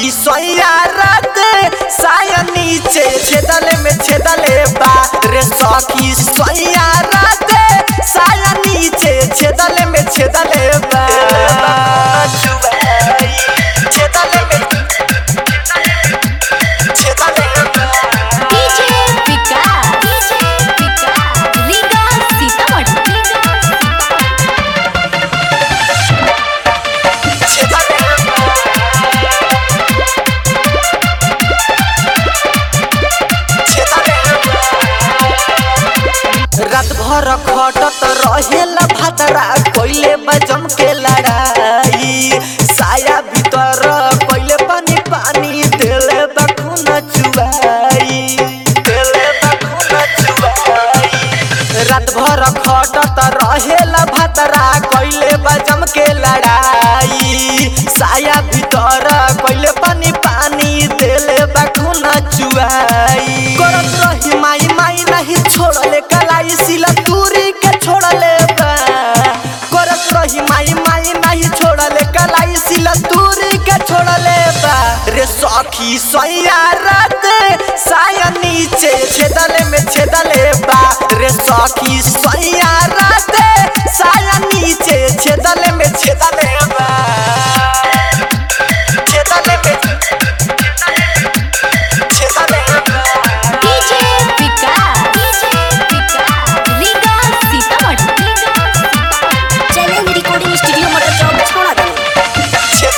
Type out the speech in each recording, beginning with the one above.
सखी सोया रात साया नीचे छेदले में छेदले बा रे सखी सोया रात साया नीचे छेदले में छेदले बा छेदले में छेदले बा डीजे विकास डीजे विकास रीगा सीतामढ़ी छेदले रात भर खटत रहेला भातरा कोइले बजम के लड़ाई साया भीतर कोइले पानी पानी देले बखुन चुआई देले बखुन चुआई रात भर खटत रहेला भातरा कोइले बजम के लड़ाई साया भीतर कोइले पानी पानी देले बखुन चुआई करत रही माई माई नहीं छोड़ले कलाई सिला दूरी के छोड़ले बा करत रही माई माई नहीं छोड़ले कलाई सिला दूरी के छोड़ले बा रे सखी सोया रात साया नीचे छेदले में छेदले बा रे सखी सोया रात साया नीचे छेदले में छेदले बा छेदले में छेदले बा DJ Vikas DJ Vikas Riga Sitamarhi challenge recording studio motor चौक छोड़ा दो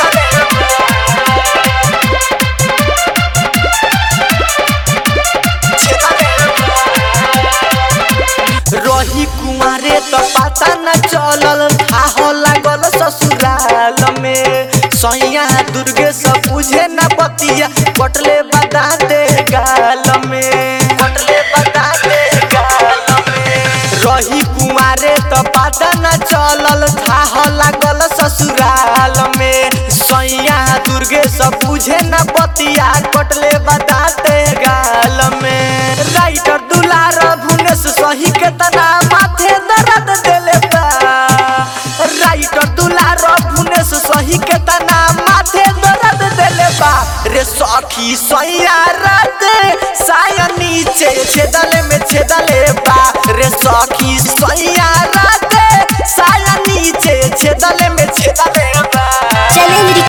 रही कुमारे तो पता न चलल थाह लागल ससुराल में सैया दुर्गे सब बुझे न बतिया कटले बता दे गाल में कटले बता दे गाल में रही कुमारे तो पता न चलल थाह लागल ससुराल में सैया दुर्गे सब बुझे न बतिया कटले बताते गाल में राइटर दुलार भुनेश सही के तना माथे दर्द देले बा राइटर दुलार भुनेश सही के तना माथे दर्द देले बा रे सखी सैया रात साया नीचे छेदले में छेदले बा रे सखी